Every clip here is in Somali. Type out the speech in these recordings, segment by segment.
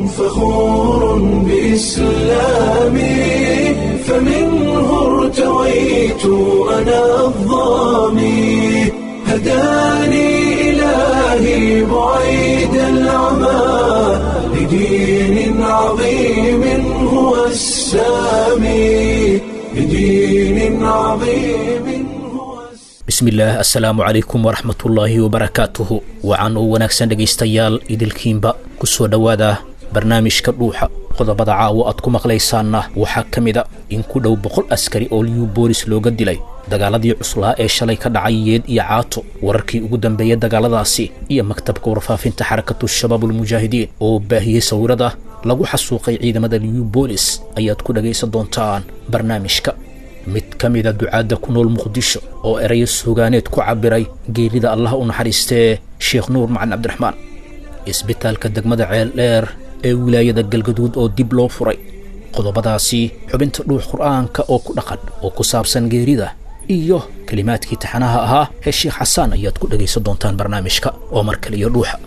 فخور بإسلامي فمنه ارتويت أنا الظامي هداني إلهي بعيد العمى لدين عظيم هو السامي لدين عظيم هو السامي bismillaah assalaamu calaykum waraxmatullaahi wabarakaatuhu wacan oo wanaagsan dhegaystayaal idilkiinba ku soo dhowaada barnaamijka dhuuxa qodobada caawo aad ku maqlaysaanna waxaa ka mida in ku dhow boqol askari oo liyu boolis looga dilay dagaaladii cuslaa ee shalay ka dhacay yeed iyo caato wararkii ugu dambeeyey dagaaladaasi iyo maktabka warfaafinta xarakatu shabaabulmujaahidiin oo baahiyey sawirada lagu xasuuqay ciidamada liyu boolis ayaad ku dhagaysan doontaan barnaamijka mid ka mida ducaadda ku nool muqdisho oo erayo sugaaneed ku cabbiray geerida allah u naxariistee sheekh nuur macalin cabdiraxmaan isbitaalka degmada ceel dheer ee wilaayada galgaduud oo dib loo furay qodobadaasi xubinta dhuux qur'aanka oo ku dhaqan oo ku saabsan geerida iyo kelimaadkii taxanaha ahaa ee sheekh xasaan ayaad ku dhegaysan doontaan barnaamijka oo mar kale iyo dhuuxa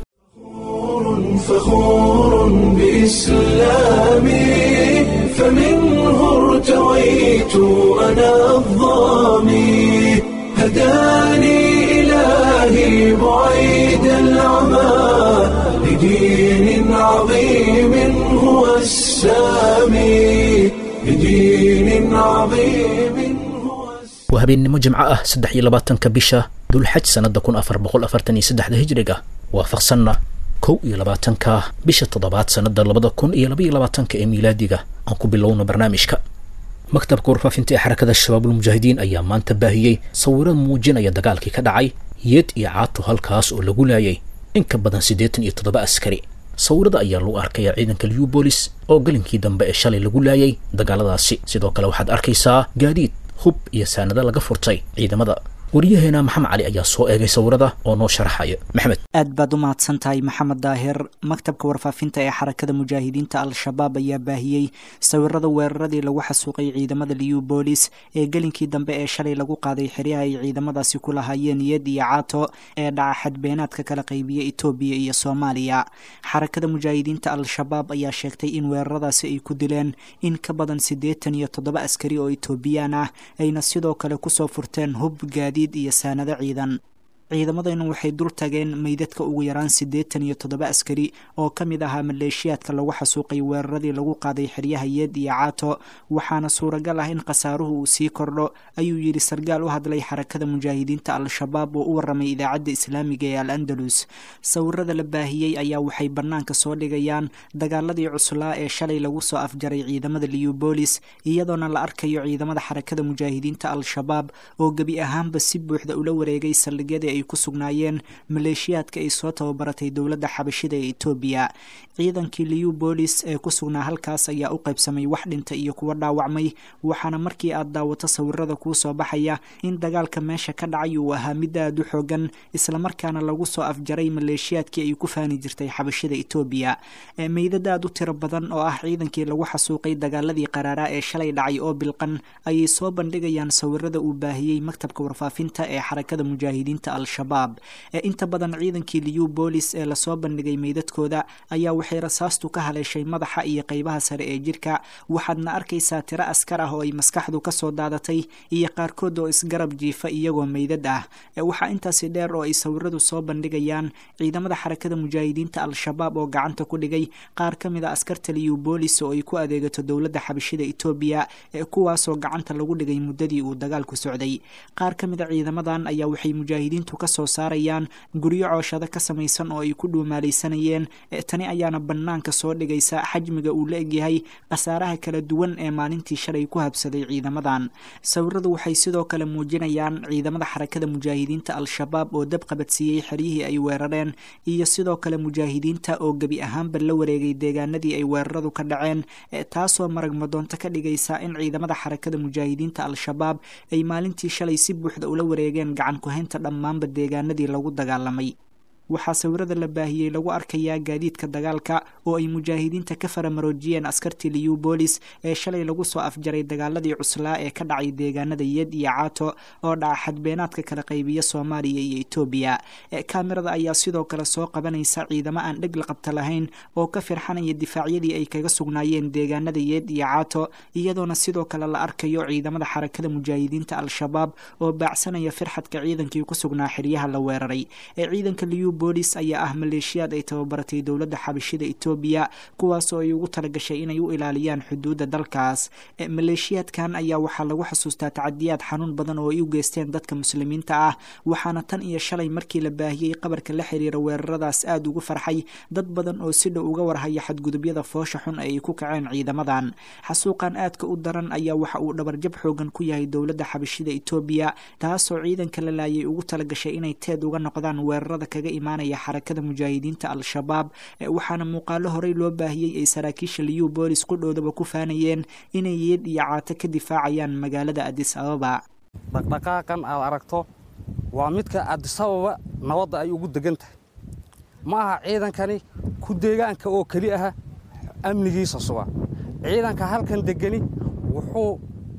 فخور بإسلامي فمنه ارتويت أنا الظامي هداني إلهي بعيد العمى لدين عظيم هو السامي لدين عظيم هو السامي waa habeennimo jimco ah saddex iyo labaatanka bisha dulxaj sannada kun afar boqol afartan iyo saddexda hijriga waafaqsanna kow iyo labaatanka bisha toddobaad sannada labada kun iyo laba iyo labaatanka ee miilaadiga aan ku bilowno barnaamijka maktabka warfaafinta ee xarakada shabaabulmujaahidiin ayaa maanta baahiyey sawiro muujinaya dagaalkii ka dhacay yeed iyo caato halkaas oo lagu laayay in ka badan siddeetan iyo toddoba askari sawirada ayaa lagu arkaya ciidanka liubolis oo galinkii dambe ee shalay lagu laayay dagaaladaasi sidoo kale waxaad arkaysaa gaadiid hub iyo saanado laga furtay ciidamada waryaheena maxamed cali ayaa soo eegay sawirada oo noo sharaxaya maxamed aad baad u mahadsan tahay maxamed daahir maktabka warfaafinta ee xarakada mujaahidiinta al-shabaab ayaa baahiyey sawirada weeraradii lagu xasuuqay ciidamada liyu boolis ee gelinkii dambe ee shalay lagu qaaday xeryaha ay ciidamadaasi ku lahaayeen iyad iyo caato ee dhaca xadbeenaadka kala qaybiya etoobiya iyo soomaaliya xarakada mujaahidiinta al-shabaab ayaa sheegtay in weeraradaasi ay ku dileen in ka badan siddeetan iyo toddoba askari oo etoobiyaan ah ayna sidoo kale kusoo furteen hub gaadiid iyo saanado ciidan ciidamadaynu waxay dul tageen meydadka ugu yaraan siddeetan iyo toddoba askari oo ka mid ahaa maleeshiyaadka lagu xasuuqay weeraradii lagu qaaday xeryaha yeed iyo caato waxaana suuragal ah in khasaaruhu uu sii kordho ayuu yidhi sargaal u hadlay xarakada mujaahidiinta al-shabaab oo u warramay idaacadda islaamiga ee al andalus sawirada la baahiyey ayaa waxay bannaanka soo dhigayaan dagaaladii cuslaa ee shalay lagu soo afjaray ciidamada liubolis iyadoona la arkayo ciidamada xarakada mujaahidiinta al-shabaab oo gebi ahaanba si buuxda ula wareegay saldhigyadii ay ku sugnaayeen maleeshiyaadka ay soo tababaratay dowladda xabashida ee etoobiya ciidankii liu boolis ee ku sugnaa halkaas ayaa u qaybsamay wax dhinta iyo kuwa dhaawacmay waxaana markii aad daawato sawirada kuu soo baxaya in dagaalka meesha ka dhacay uu ahaa mid aad u xoogan islamarkaana lagu soo afjaray maleeshiyaadkii ay ku faani jirtay xabashida etoobiya meydad aad u tiro badan oo ah ciidankii lagu xasuuqay dagaaladii qaraaraa ee shalay dhacay oo bilqan ayay soo bandhigayaan sawirada uu baahiyey maktabka warfaafinta ee xarakada mujaahidiinta al-shabaab inta badan ciidankii liu boolis ee lasoo bandhigay meydadkooda ayaa waxay rasaastu ka haleeshay madaxa iyo qeybaha sare ee jirka waxaadna arkaysaa tiro askar ah oo ay maskaxdu kasoo daadatay iyo qaarkood oo isgarab jiifa iyagoo meydad ah waxaa intaasi dheer oo ay sawiradu soo bandhigayaan ciidamada xarakada mujaahidiinta al-shabaab oo gacanta ku dhigay qaar ka mid a askarta liu boolis oo ay ku adeegato dowladda xabashida etoobiya kuwaasoo gacanta lagu dhigay muddadii uu dagaalku socday qaar ka mid a ciidamadan ayaa waxay mujaahidiintu kasoo saarayaan guryo cooshado ka samaysan oo ay ku dhuumaalaysanayeen tani ayaana bannaanka soo dhigaysa xajmiga uu la egyahay khasaaraha kala duwan ee maalintii shalay ku habsaday ciidamadan sawiradu waxay sidoo kale muujinayaan ciidamada xarakada mujaahidiinta al-shabaab oo dab qabadsiiyey xeryihii ay weerareen iyo sidoo kale mujaahidiinta oo gebi ahaanba la wareegay deegaanadii ay weeraradu ka dhaceen taasoo marag madoonto ka dhigaysa in ciidamada xarakada mujaahidiinta al-shabaab ay maalintii shalay si buuxda ula wareegeen gacan ku-haynta dhammaanba deegaanadii lagu dagaalamay waxaa sawirada la baahiyey lagu arkayaa gaadiidka dagaalka oo ay mujaahidiinta ka faramaroojiyeen askartii liubolis ee shalay lagu soo afjaray dagaaladii cuslaa ee ka dhacay deegaanada yed iyo caato oo dhaca xadbeenaadka kala qaybiya soomaaliya iyo etoobiya kaamirada ayaa sidoo kale soo qabanaysa ciidamo aan dheg la qabta lahayn oo ka firxanaya difaacyadii ay kaga sugnaayeen deegaanada yeed iyo caato iyadoona sidoo kale la arkayo ciidamada xarakada mujaahidiinta al-shabaab oo baacsanaya firxadka ciidankii ku sugnaa xeryaha la weeraray ee ciidanka liubolis ayaa ah maleeshiyaad ay tababaratay dowladda xabashida etoobiya kuwaasoo ay ugu talagashay inay u ilaaliyaan xuduudda dalkaas maleeshiyaadkan ayaa waxaa lagu xasuustaa tacadiyaad xanuun badan oo ay u geysteen dadka muslimiinta ah waxaana tan iyo shalay markii la baahiyey qabarka la xiriira weeraradaas aada ugu farxay dad badan oo si dhow uga warhaya xadgudubyada foosha xun ee ay ku kaceen ciidamadan xasuuqan aadka u daran ayaa waxa uu dhabarjab xoogan ku yahay dowladda xabashida etoobiya taasoo ciidanka la laayay ugu talagashay inay teed uga noqdaan weerarada kaga imaanaya xarakada mujaahidiinta al-shabaab waxaana muuqaalo horey loo baahiyey ay saraakiisha liubolis qudhoodaba ku faanayeen inay yeed iyo caato ka difaacayaan magaalada adis ababa dhaqdhaqaaqan aad aragto waa midka adisababa nabadda ay ugu degan tahay ma aha ciidankani ku deegaanka oo keli aha amnigiisa suga ciidanka halkan degani wuxuu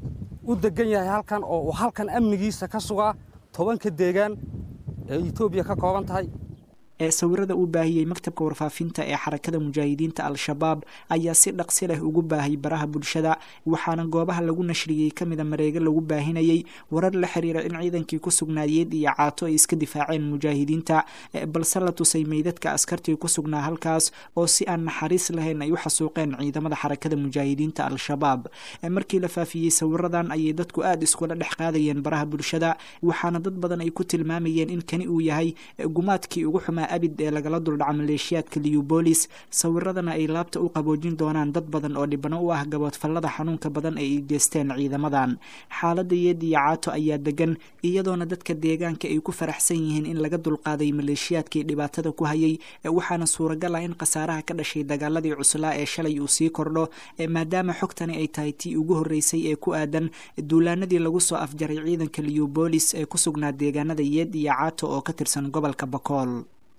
u degan yahay halkan oo uu halkan amnigiisa ka sugaa tobanka deegaan ee etoobiya ka kooban tahay ee sawirada uu baahiyey maktabka warfaafinta ee xarakada mujaahidiinta al-shabaab ayaa si dhaqsi leh ugu baahay baraha bulshada waxaana goobaha lagu nashriyey ka mida mareega lagu baahinayey warar la xiriira in ciidankii ku sugnaayeed iyo caato ay iska difaaceen mujaahidiinta balse la tusay meydadka askartii ku sugnaa halkaas oo si aan naxariis lahayn ay u xasuuqeen ciidamada xarakada mujaahidiinta al-shabaab markii la faafiyey sawiradan ayay dadku aada iskula dhex qaadayeen baraha bulshada waxaana dad badan ay ku tilmaamayeen in kani uu yahay gumaadkii ugu xumaa abid ee lagala duldhaca maleeshiyaadka liubolis sawiradana ay laabta u qaboojin doonaan dad badan oo dhibano u ah gaboodfallada xanuunka badan ee ay geysteen ciidamadan xaaladda yeed iyo caato ayaa degan iyadoona dadka deegaanka ay ku faraxsan yihiin in laga dulqaaday maleeshiyaadkii dhibaatada ku hayay waxaana suuragal ah in khasaaraha ka dhashay dagaaladii cuslaa ee shalay uu sii kordho maadaama xogtani ay tahay tii ugu horreysay ee ku aadan duulaanadii lagu soo afjaray ciidanka liubolis ee ku sugnaa deegaanada yeed iyo caato oo ka tirsan gobolka bakool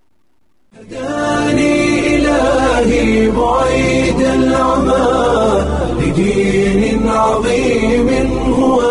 هداني إلهي بعيد العمى لدين عظيم هو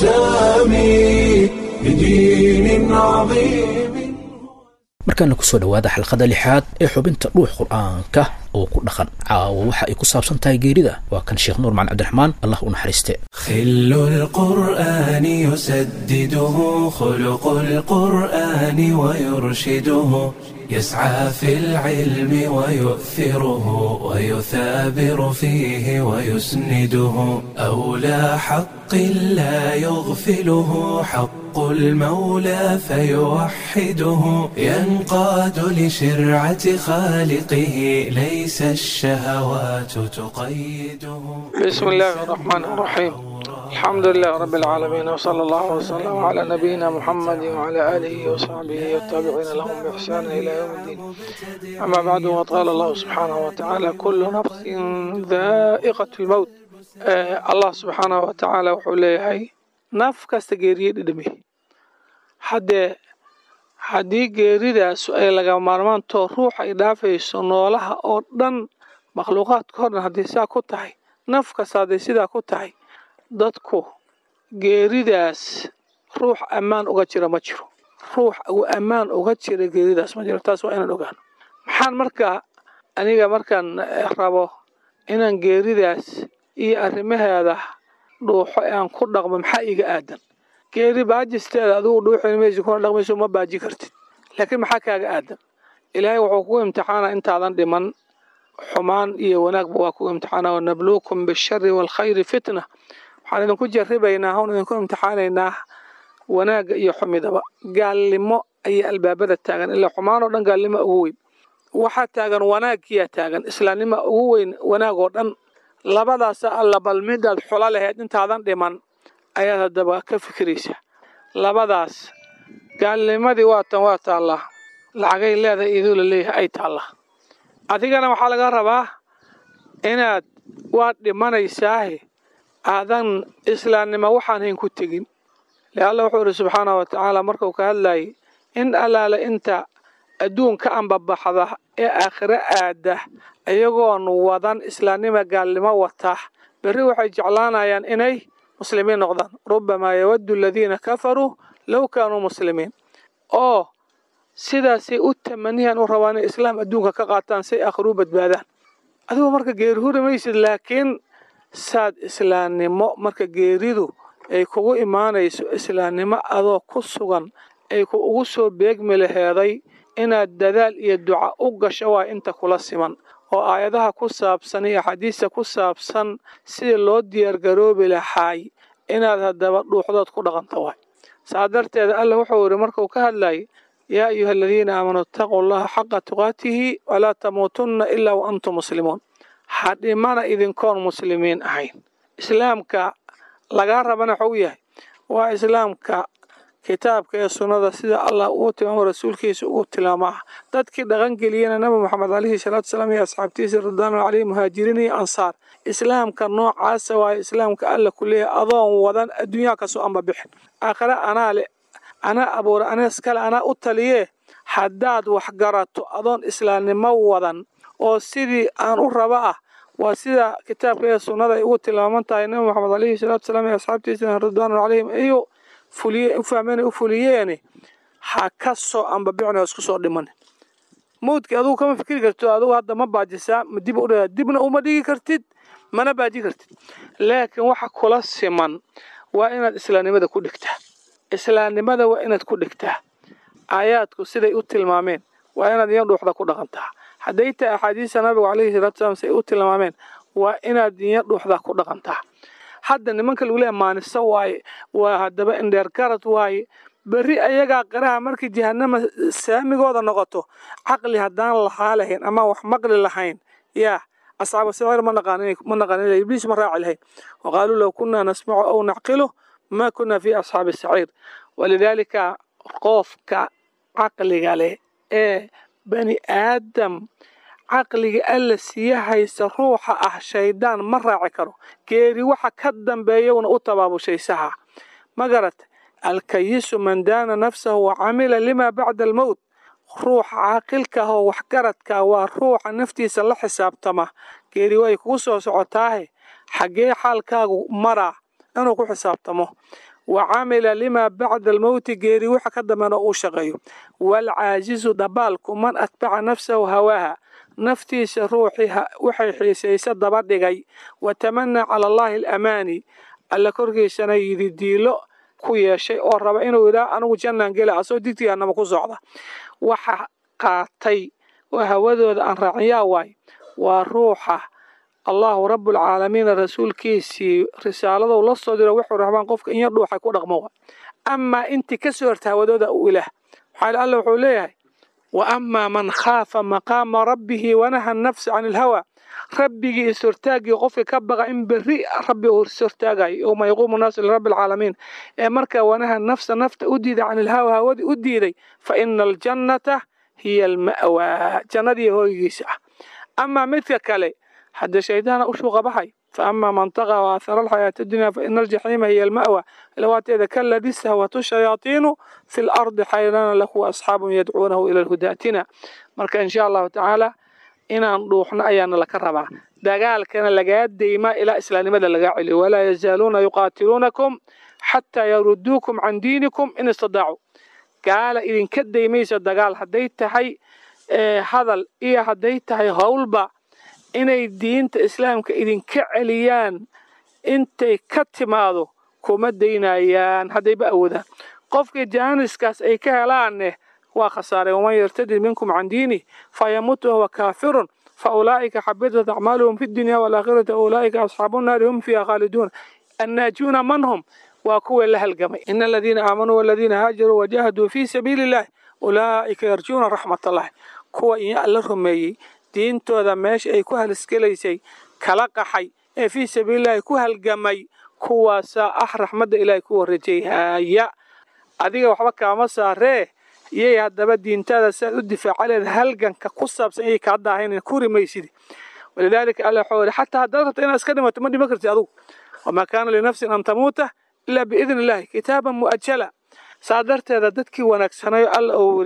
السامي لدين عظيم markaana kusoo dhowaada xalqada lixaad ee xubinta dhuux qur-aanka oo ku dhaqan caawa waxa ay ku saabsan tahay geerida waa kan sheekh nuur macali cabdiraxmaan allah u naxariiste خل القرآن يسدده خلق القرآن ويرشده يسعى في العلم ويؤثره ويثابر فيه ويسنده أولى حق لا يغفله حق المولى فيوحده ينقاد لشرعة خالقه ليس الشهوات تقيده بسم الله الرحمن الرحيم الحمد لله رب العالمين وصلى الله وسلم على نبينا محمد وعلى آله وصحبه والتابعين لهم بإحسان إلى يوم الدين أما بعد وقال الله سبحانه وتعالى كل نفس ذائقة الموت آه الله سبحانه وتعالى وحوليه نف كاستجيري دمي حد haddii geeridaas ay laga maarmaanto ruux ay dhaafayso noolaha oo dhan makhluuqaadka o dhan haddii saa ku tahay naf kasta hadday sidaa ku tahay dadku geeridaas ruux ammaan uga jira ma jiro ruux ammaan uga jira geeridaas ma jiro taas waa inaan ogaano maxaan markaa aniga markaan rabo inaan geeridaas iyo arrimaheeda dhuuxo ee aan ku dhaqmo maxaa iiga aadan geeri baajisteeda adigu dhuuxin maysi kuna dhaqmayso ma baaji kartid laakiin maxaa kaaga aadan ilaahay wuxuu kugu imtixaana intaadan dhiman xumaan iyo wanaagba waa kugu imtixaana wanabluukum bishari waalkhayri fitna waxaan idinku jarribaynaa hon idinku imtixaanaynaa wanaagga iyo xumidaba gaalnimo ayaa albaabada taagan ilaa xumaan oo dhan gaalnimo ugu weyn waxaa taagan wanaagkiyaa taagan islaamnima ugu weyn wanaag oo dhan labadaasa alla bal midaad xula lahayd intaadan dhiman ayaad haddaba ka fikiraysaa labadaas gaalnimadii waatan waa taallaa lacagay leedahay iduu la leeyahay ay taallaa adigana waxaa laga rabaa inaad waad dhimanaysaahe aadan islaamnimo waxaan hayn ku tegin le alla wuxuu idhi subxaana wa tacaala markuu ka hadlayay in allaale inta adduunka ambabaxda ee aakhiro aada iyagoon wadan islaamnima gaalnimo wata berri waxay jeclaanayaan inay muslimiin noqdaan rubamaa yawaddu aladiina kafaruu low kaanuu muslimiin oo sidaasay u tamaniyan u rabaan inay islaam adduunka ka qaataan say aakhiruu badbaadaan adigu marka geeri huri maysid laakiin saad islaamnimo marka geeridu ay kugu imaanayso islaamnimo adoo ku sugan ay ku ugu soo beegmi laheeday inaad dadaal iyo duca u gasho waa inta kula siman oo aayadaha ku saabsan iyo axaadiista ku saabsan sidii loo diyaargaroobi lahaay inaad haddaba dhuuxdood ku dhaqanto waay saa darteeda alla wuxuu yidhi markuu ka hadlayay yaa ayuha aladiina aamanuu itaquu allaha xaqa tuqaatihi walaa tamuutunna ilaa wa antum muslimuun ha dhimana idinkoon muslimiin ahayn islaamka lagaa rabana waxuu yahay waa islaamka kitaabka ee sunnada sida allah uu tilmaamo rasuulkiisa ugu tilmaamaa dadkii dhaqangeliyena nabi moxamed calayhi salaatu salaam iyo asxaabtiisa ridwaanu caleyhi muhaajiriin iyo ansaar islaamka noocaasa waayo islaamka alla ku leeyahay adoon wadan adduunyaha kasoo amba bixin aakhire anaa le anaa abuura anees kale anaa u taliyee haddaad wax garato adoon islaamnimo wadan oo sidii aan u raba ah waa sida kitaabka ee sunnada ay ugu tilmaaman tahay nabi moxamed calayhi salaatu salaam iyo asxaabtiisa ridwaanu caleyhim iyo fuliye u fahmeen u fuliyeeni ha ka soo ambabicin oo isku soo dhimanin mawdkii adugu kama fikri karto adugu hadda ma baajisaa ma dib u dhigaa dibna uma dhigi kartid mana baaji kartid laakiin waxa kula siman waa inaad islaamnimada ku dhigtaa islaamnimada waa inaad ku dhigtaa aayaadku siday u tilmaameen waa inaad iyo dhuuxda ku dhaqantaa hadday tahay axaadiista nabigu calayhi salaatu salaam siday u tilmaameen waa inaad iyo dhuuxda ku dhaqantaa hadda nimanka lagu leeya maaniso waaye waa haddaba indheer garad waaye berri ayagaa qiraha markii jahanama saamigooda noqoto caqli haddaan lahaa lahayn ama wax maqli lahayn yaa asxaabu sicir ma naqaan ibliis ma raaci lahayn waqaaluu low kunaa nasmacu aw nacqilu ma kunaa fi asxaabi saciir walidaalika qofka caqliga leh ee bani aadam caqliga alla siya haysta ruuxa ah shaydaan ma raaci karo geeri waxa ka dambeeyawna u tabaabushaysaha ma garat alkayisu man daana nafsahu wa camila lima bacda almowt ruuxa caaqilka ah oo waxgaradka waa ruuxa naftiisa la xisaabtama geeri way kugu soo socotaahe xaggee xaalkaagu maraa inuu ku xisaabtamo wa camila limaa bacda almowti geeri waxa ka dambeena uu shaqeeyo waalcaajizu dabaalku man atbaca nafsahu hawaaha naftiisa ruuxii waxay xiisaysa daba dhigay wa tamanaa cala allaahi alamaani alla korkiisana yidi diilo ku yeeshay oo raba inuu yidhaah anigu jannaan gela asoo digtigaanama ku socda waxa qaatay oo hawadooda aan raaciyaa waay waa ruuxa allahu rabbulcaalamiina rasuulkiisii risaaladou la soo diro wuxuu rabaan qofka inya dhuuxay ku dhaqmo wa amaa intii ka soo horta hawadooda u ilaah waxaa alla wuxuu leeyahay wa amaa man khaafa maqaama rabbihi wanaha nafsa can ilhawa rabbigii ishortaagii qofka ka baqa in berri rabbi uu ishortaagayo yowma yaquumu naasu lirabbi alcaalamiin ee markaa wanaha nafsa nafta u diiday can ilhawa hawadii u diiday fa ina aljannata hiya alma'waa jannadii hooygiisa ah amaa midka kale hadda shaydaana u shuuqa baxay فأما من طغى وآثر الحياة الدنيا فإن الجحيم هي المأوى لواتيذا كالذي استهوته الشياطين في الأرض حيران له أصحاب يدعونه إلى الهدى اتنا مركا إن شاء الله تعالى inaan dhuuxno ayaana laka rabaa dagaalkana lagaa deymaa ilaa islaamnimada lagaa celiyo walaa yazaaluuna yuqaatiluunakum xataa yaruduukum can diinikum in istadaacuu gaala idinka deymaysa dagaal hadday tahay hadal iyo hadday tahay howlba inay diinta islaamka idinka celiyaan intay ka timaado kuma daynayaan haddayba awoodaan qofkii jaaniskaas ay ka helaanne waa khasaareen waman yartadid minkum can diinih fayamut wahuwa kaafirun faulaa'ika xabitat acmaaluhum fi dunya waalaakhirati ulaa'ika asxaabu nnaari hum fiiha khaaliduun annaajuuna man hum waa kuwii la halgamay ina aladiina aamanuu waladiina haajaruu wajahaduu fii sabiili illahi ulaa'ika yarjuuna raxmat allahi kuwa iyo alla rumeeyey diintooda meesha ay ku halisgelaysay kala qaxay ee fii sabiilillahi ku halgamay kuwaasaa ah raxmadda ilaahay ku warajayhaya adiga waxba kaama saaree iyay haddaba diintaada siaad u difaaca leed halganka ku saabsan iyay kaa daahayn ku rimaysidi walidaalika alla waxuu yihi xataa haddaad rabta inaad iska dhimato ma dhima kartid adugu wamaa kaana linafsin an tamuuta ilaa biidni illahi kitaaban mu'ajala saa darteeda dadkii wanaagsanayo alla uu yidhi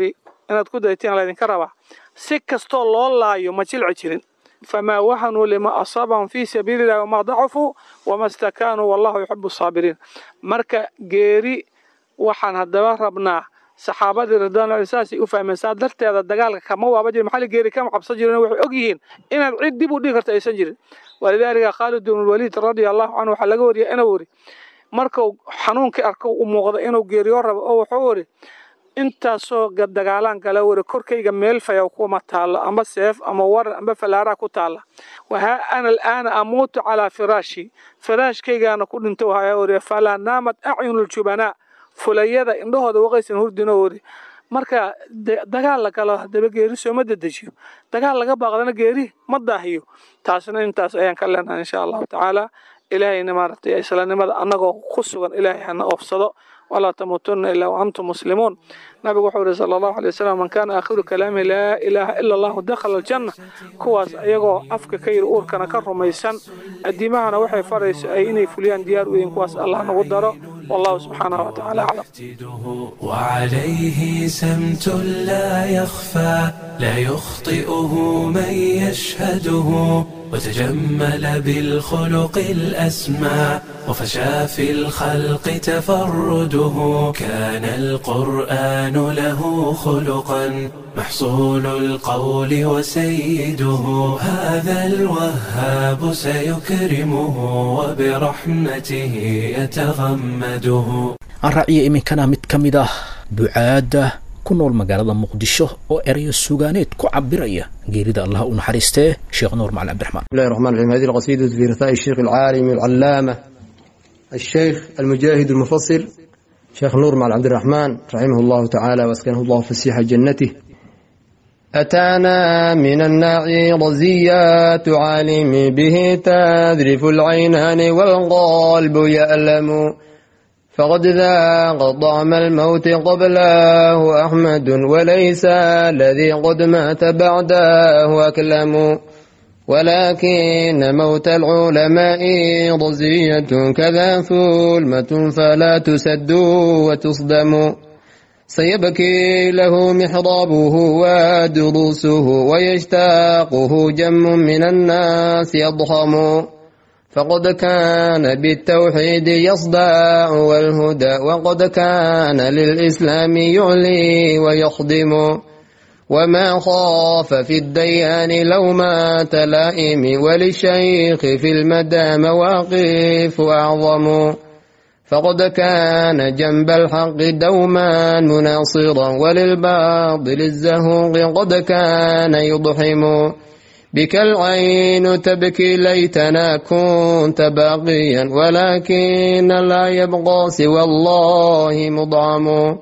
inaad ku daytiin laydinka rabaa si kastoo loo laayo ma jilci jirin famaa wahanuu lima asaabahum fii sabiili illahi wamaa dacufuu wama stakaanuu wallahu yuxibu saabiriin marka geeri waxaan haddaba rabnaa saxaabadii ridwaanlahi saasay u fahmeen saa darteeda dagaalka kama waaba jirin maxaa geeri kama cabsan jirin waxay og yihiin inaad cid dib u dhigi karta aysan jirin walidaalika khaalid ibn waliid radia allahu canhu waxaa laga wariyay inuu weri markuu xanuunkii arko u muuqda inuu geeriyo rabo oo wuxuu weri intaasoo dagaalaan kala weri korkayga meel fayaw kuma taalo amba seef ama waran amba falaaraa ku taala wahaa ana alaana amuutu calaa firaashi firaashkaygaana ku dhinto wahaa weri falaa naamad acyunu ljubanaa fulayada indhahooda waqaysan hurdinoo weri marka dagaal la galo haddaba geeri sooma dedejiyo dagaal laga baaqdana geeri ma daahiyo taasna intaas ayaan ka leenahay insha allahu tacaala ilaahayna maaragtay islaamnimada annagoo ku sugan ilaahay hana oofsado walaa tamuutunna ilaa waantum muslimuun nabigu wuxuu yihi sala allahu alay wasalam man kaana aakhiru kalaamihi laa ilaaha ila allahu dakhala aljanna kuwaas ayagoo afka ka yidhi uurkana ka rumaysan addiimahana waxay farayso ay inay fuliyaan diyaar u yihiin kuwaas allah nagu daro والله سبحانه وتعالى أعلم وعليه سمت لا يخفى لا يخطئه من يشهده وتجمل بالخلق الأسمى وفشى في الخلق تفرده كان القرآن له خلقا محصول القول وسيده هذا الوهاب سيكرمه وبرحمته يتغمده aan raaciya iminkana mid ka mid ah ducaadda ku nool magaalada muqdisho oo erayo sugaaneed ku cabiraya geerida allah u naxariistee sheekh nuur macali cabdiraxmaan بسم الله الرحمن الرحيم هذه القصيدة في رثاء الشيخ العالم العلامة الشيخ المجاهد المفصل شيخ نور مع عبد الرحمن رحمه الله تعالى واسكنه الله فسيح جنته أتانا من الناعي رزيات عالم به تذرف العينان والقلب يألم فقد ذاق طعم الموت قبله أحمد وليس الذي قد مات بعده أكلم ولكن موت العلماء رزية كذا ثلمة فلا تسد وتصدم سيبكي له محرابه ودروسه ويشتاقه جم من الناس يضخم فقد كان بالتوحيد يصدع والهدى وقد كان للإسلام يعلي ويخدم وما خاف في الديان لوما تلائم وللشيخ في المدى مواقف أعظم فقد كان جنب الحق دوما مناصرا وللباطل الزهوق قد كان يضحم بك العين تبكي ليتنا كنت باقيا ولكن لا يبقى سوى الله مضعم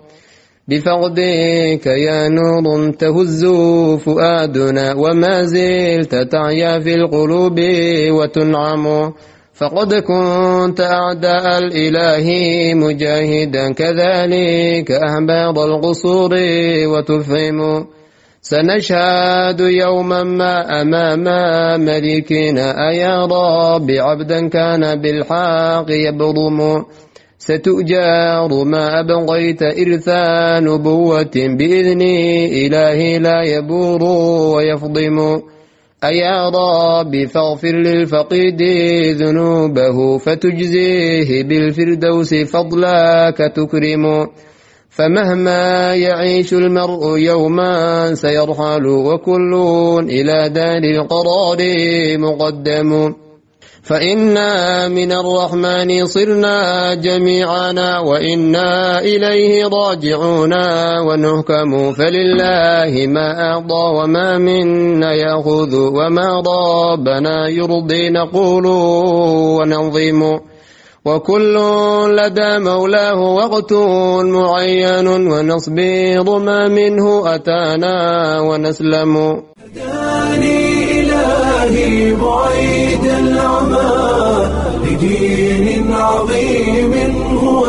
بفقدك يا نور تهز فؤادنا وما زلت تعيا في القلوب وتنعم فقد كنت أعداء الإله مجاهدا كذلك أهباط القصور وتفهم سنشهد يوما ما أمام ملكنا أيا رب عبدا كان بالحق يبرم ستؤجار ما أبغيت إرثا نبوة بإذن إله لا يبور ويفضم أيا رب فاغفر للفقيد ذنوبه فتجزيه بالفردوس فضلك تكرم فمهما يعيش المرء يوما سيرحل وكل إلى دار القرار مقدم فإنا من الرحمن صرنا جميعنا وإنا إليه راجعون ونهكم فلله ما أعطى وما منا يأخذ وما ربنا يرضي نقول وننظم وكل لدى مولاه وقت معين ونصبر ما منه أتانا ونسلم هداني إلهي بعيد العمى لدين عظيم هو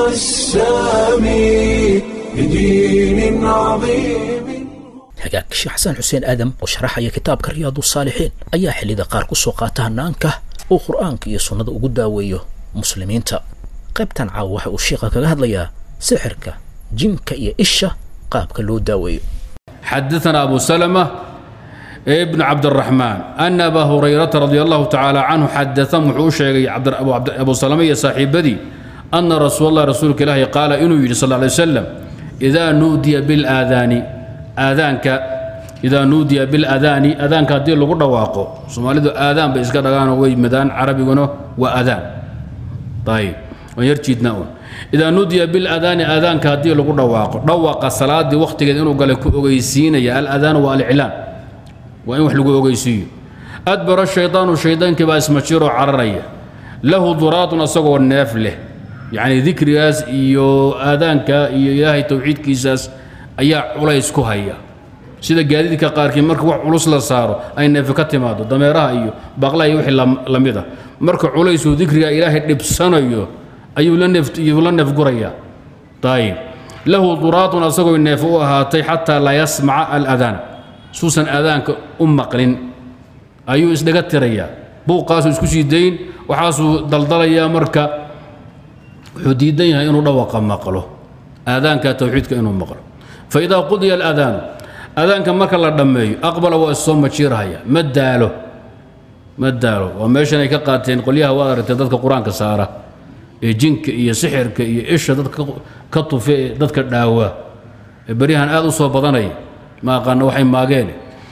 السامي لدين عظيم hagaag sheekh xasan xuseen aadam oo sharaxaya kitaabka riyaadu saalixiin ayaa xillida qaar ku soo qaata hanaanka uu qur'aanka iyo sunnada ugu daaweeyo muslimiinta qaybtan caawa waxa uu sheekha kaga hadlayaa sixirka jinka iyo isha qaabka loo daaweeyo xadaثna abu salmة بن cabdالرaحmaan أna aba hurayrata radi allahu tacaalى canhu xadaثan wuxuu u sheegay abu salama iyo saaxiibadii ana rasuul اlah rasuulka ilaahi qaala inuu yidhi sal ly wslam إida nuudiya biاlaadaani aadaanka idaa nuudiya biاladaani adaanka haddii lagu dhawaaqo soomaalidu aadaan bay iska dhagaano way madaan carabiguna waa adaan ayb waan yar jiidnaa un idaa nuudiya biladaani aadaanka haddii lagu dhawaaqo dhawaqa salaadii wakhtigeed inuu galay ku ogeysiinaya aladaanu waa aliclaan waa in wax lagu ogeysiiyo adbara shaydaanu shaydaankii baa ismajiroo cararaya lahu duraatun asagoo neef leh yacni dikrigaas iyo aadaanka iyo ilaahay towxiidkiisaas ayaa culays ku haya sida gaadiidka qaarkii marka wax culus la saaro ay neefi ka timaado dameeraha iyo baqlaha iyo wixii la mid a marka culaysuu dikriga ilaahay dhibsanayo ayuu la neef iyuu la neefgurayaa ayib lahu duraatun asagoo neef u ahaatay xataa laa yasmaca aladaan suusan aadaanka u maqlin ayuu isdhaga tirayaa buuqaasuu isku sii dayn waxaasuu daldalayaa marka wuxuu diidan yahay inuu dhawaqa maqlo aadaanka towxiidka inuu maqlo faidaa qudiya aladaanu aadaanka marka la dhammeeyo aqbala waa issoo majiirahaya ma daalo ma daalo waa meeshan ay ka qaateen qolyaha waad aragtay dadka qur-aanka saara ee jinka iyo sixirka iyo isha dadka ka tufe ee dadka dhaawaa ee beryahan aad u soo badanaya ma aqaano waxay maageen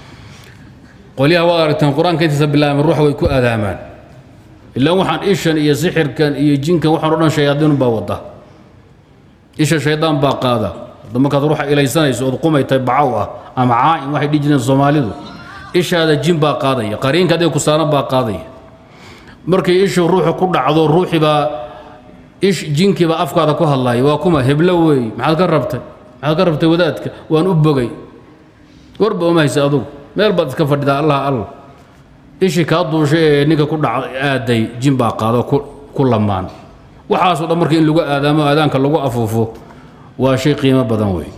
qolyaha waad aragteen qur-aanka intiisa bilaabeen ruuxa way ku aadaamaan ilaan waxaan ishan iyo sixirkan iyo jinkan waxaan o dhan shayaadiin baa wada isha shaydaan baa qaada hadda markaad ruuxa ilaysanayso ood qumaytay bacaw ah ama caa'im waxay dhihi jireen soomaalidu ishaada jin baa qaadaya qariinka adig ku saaran baa qaadaya markay ishu ruuxa ku dhacdo ruuxii baa ish jinkii baa afkaada ku hadlaya waa kuma heblo weey maxaad ka rabtay maxaad ka rabtay wadaadka waan u bogay warba uma haysa adugu meel baad iska fadhidaa allah allah ishii kaa duushay ee ninka ku dhac aaday jin baa qaado ku lamaan waxaasoo dhan marka in lagu aadaamo aadaanka lagu afuufo waa shay qiimo badan wey